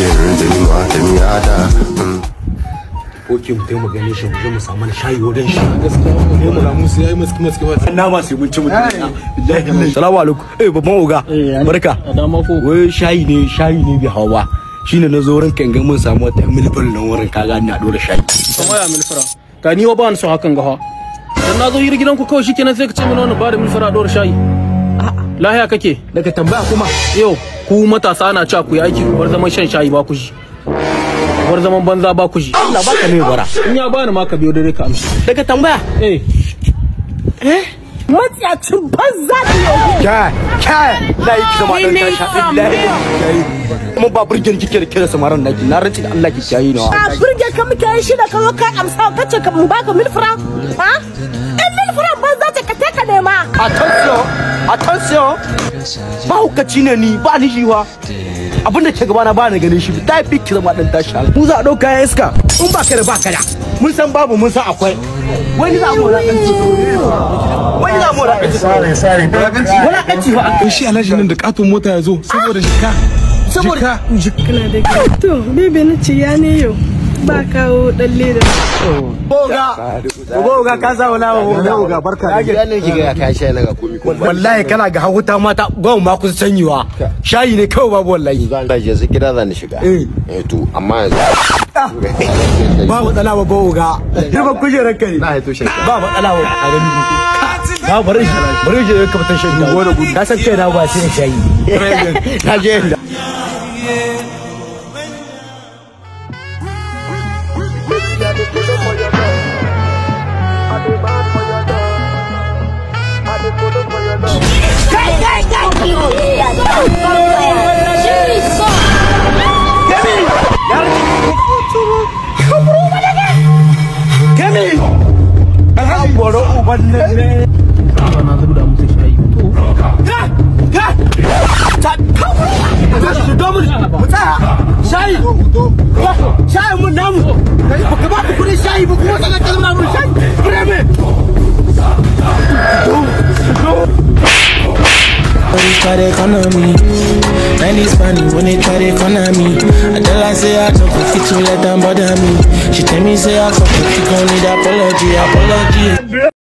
Cheers, da ni ma da mi hada. Oke mu mu gane shi mu je mu samu na shayi wajen shi. ne mu ramu sai yayi maski maski ba Na ma sai mun ci mutum. Billahi. Salamu alaikum. Eh babban oga. Barka. dama ko Wai shayi ne shayi ne bi hawa. Shine na zo wurin kan ga mun samu wata milfal nan wurin kaga ni a dora shayi. kamar ya milfara ka ni wa ba ni son hakan ga ha dan na zo hira gidan ku kawai shikenan sai ka ce mana wannan ba da milfara dora shayi lahiya kake Daga tambaya kuma yau ku matasa na cewa ku yi aiki ku bar zaman shan shayi ba ku ji ku bar zaman banza ba ku ji Allah baka ne bara. in ya bani ma ka biyo dare ka amshi Daga tambaya. eh matsiyacin banza da yau Kai, kai, na yi kisa ma ɗan tasha, billahi. Kuma ba burgen kike da kira samaran naki, na rantsi da Allah ki kiyaye na. a burge ka muke yi shi da ka zo ka amsa ka ce ka mu baka mil franc ha in mil franc banza ce ka ka nema Attention, attention. Ba hukaci ne ni, ba ni shiwa. Abinda ke gaba na ba ni ganin shi, ta fi ki zama ɗan tasha. Mu za a ɗauka ya iska, in ba ka da ba ka da. Mun san babu, mun san akwai. Wani za mu wulaƙanci. Wani za mu wulaƙanci. Wulaƙanci ba a kai shi alhaji nan da katon mota ya zo saboda shika Saboda kana da kyau. To, bebe na ce ya ne yau ba kawo dan leda. Boga, boga ka sa wala boga barka da Ya ne kiga ka shayi na ga komi kuma. wallahi kana ga hawuta mata gwan ma kusa sanyiwa shayi ne kawai babu wallahi Zan da yanzu gida zan shiga. Eh. Eh to amma yanzu. ba matsala ba boga hirban kujerar kai Na haito shi. ba matsala ba a gani ba bari shi bari shi ka fitar shan dawo ka san kai na ba sai shayi na je inda kemi an boro uban nan ne na zuba da musu shayi to ka ka ta kawo ka domin mu tsaya shayi shayi mun namu ba ka ba ku kudin shayi ba kuma tsaka kalma mun shayi fireme When they try the economy, man is funny when they try the economy. I tell her say I talk with fit to let them bother me. She tell me say I fuck with she gon' need apology, apology.